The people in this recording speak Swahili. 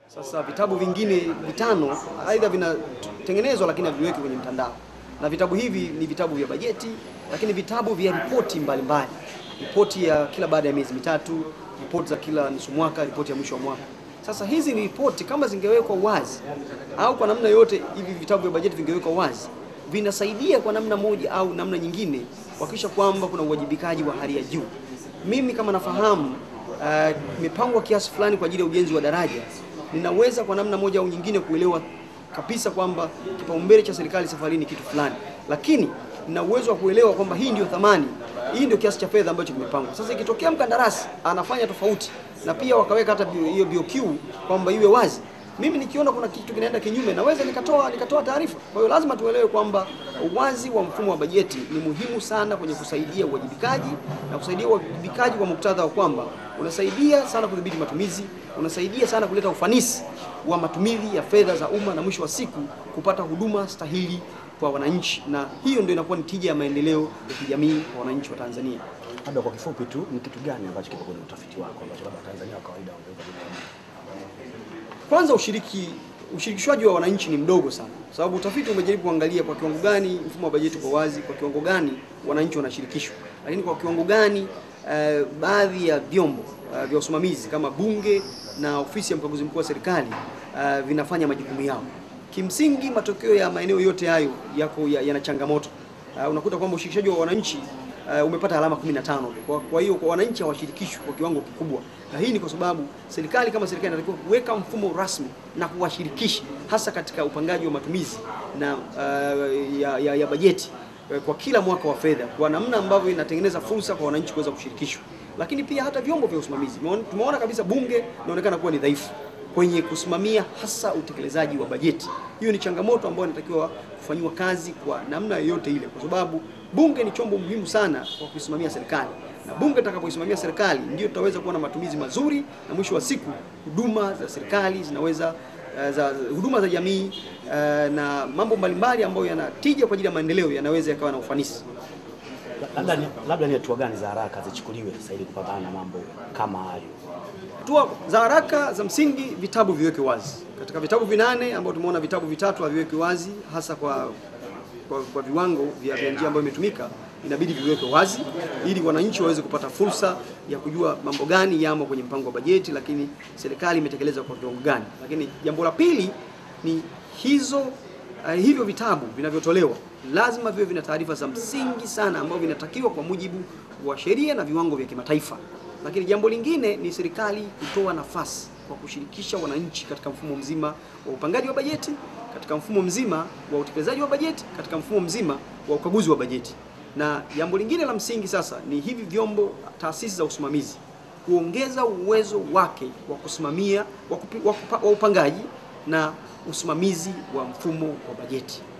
Sasa vitabu vingine vitano aidha vinatengenezwa lakini haviweki kwenye mtandao, na vitabu hivi ni vitabu vya bajeti, lakini vitabu vya ripoti mbalimbali, ripoti ya kila baada ya miezi mitatu, ripoti za kila nusu mwaka, ripoti ya mwisho wa mwaka. Sasa hizi ni ripoti, kama zingewekwa wazi au kwa namna yote, hivi vitabu vya bajeti vingewekwa wazi, vinasaidia kwa namna moja au namna nyingine kuhakikisha kwamba kuna uwajibikaji wa hali ya juu. Mimi kama nafahamu uh, imepangwa kiasi fulani kwa ajili ya ujenzi wa daraja, ninaweza kwa namna moja au nyingine kuelewa kabisa kwamba kipaumbele cha serikali safari ni kitu fulani, lakini nina uwezo wa kuelewa kwamba hii ndio thamani, hii ndio kiasi cha fedha ambacho kimepangwa. Sasa ikitokea mkandarasi anafanya tofauti, na pia wakaweka hata bio- hiyo BOQ kwamba iwe wazi, mimi nikiona kuna kitu kinaenda kinyume, naweza nikatoa nikatoa taarifa. Kwa hiyo lazima tuelewe kwamba uwazi wa mfumo wa bajeti ni muhimu sana kwenye kusaidia uwajibikaji na kusaidia uwajibikaji kwa muktadha wa kwamba unasaidia sana kudhibiti matumizi, unasaidia sana kuleta ufanisi wa matumizi ya fedha za umma na mwisho wa siku kupata huduma stahili kwa wananchi, na hiyo ndio inakuwa ni tija ya maendeleo ya kijamii kwa wananchi wa Tanzania. Labda kwa kifupi tu, ni kitu gani ambacho kipo kwenye utafiti wako ambacho labda Tanzania wa kawaida wangeweza kujua? Kwanza ushiriki ushirikishwaji wa wananchi ni mdogo sana, kwa sababu utafiti umejaribu kuangalia kwa kiwango gani mfumo wa bajeti uko wazi, kwa kiwango gani wananchi wanashirikishwa, lakini kwa kiwango gani eh, baadhi ya vyombo eh, vya usimamizi kama Bunge na ofisi ya mkaguzi mkuu wa serikali eh, vinafanya majukumu yao. Kimsingi matokeo ya maeneo yote hayo yako ya- yana changamoto. Eh, unakuta kwamba ushirikishaji wa wananchi uh, umepata alama 15 tu. Kwa, kwa hiyo kwa wananchi hawashirikishwi kwa kiwango kikubwa, na hii ni kwa sababu serikali kama serikali inatakiwa kuweka mfumo rasmi na kuwashirikisha hasa katika upangaji wa matumizi na uh, ya, ya, ya bajeti eh, kwa kila mwaka wa fedha kwa namna ambavyo inatengeneza fursa kwa wananchi kuweza kushirikishwa, lakini pia hata vyombo vya usimamizi. Tumeona- Tumeona kabisa bunge inaonekana kuwa ni dhaifu kwenye kusimamia hasa utekelezaji wa bajeti. Hiyo ni changamoto ambayo inatakiwa kufanyiwa kazi kwa namna yoyote ile, kwa sababu bunge ni chombo muhimu sana kwa kuisimamia serikali, na bunge litakapoisimamia serikali ndio tutaweza kuwa na matumizi mazuri, na mwisho wa siku huduma za serikali zinaweza eh, za huduma za jamii eh, na mambo mbalimbali ambayo yanatija kwa ajili ya maendeleo yanaweza yakawa na ufanisi. Labda ni, labda ni hatua gani za haraka zichukuliwe sasa ili kupambana na mambo kama hayo? Hatua za haraka za msingi, vitabu viweke wazi. Katika vitabu vinane ambao tumeona vitabu vitatu haviweki wazi, hasa kwa, kwa, kwa viwango vya, vya njia ambayo imetumika, inabidi viweke wazi ili wananchi waweze kupata fursa ya kujua mambo gani yamo kwenye mpango wa bajeti, lakini serikali imetekeleza kwa kiwango gani. Lakini jambo la pili ni hizo uh, hivyo vitabu vinavyotolewa lazima viwe vina taarifa za msingi sana ambavyo vinatakiwa kwa mujibu wa sheria na viwango vya kimataifa. Lakini jambo lingine ni serikali kutoa nafasi kwa kushirikisha wananchi katika mfumo mzima wa upangaji wa bajeti, katika mfumo mzima wa utekelezaji wa bajeti, katika mfumo mzima wa ukaguzi wa bajeti. Na jambo lingine la msingi sasa ni hivi vyombo, taasisi za usimamizi kuongeza uwezo wake wa kusimamia wa, kupi, wa, kupa, wa upangaji na usimamizi wa mfumo wa bajeti.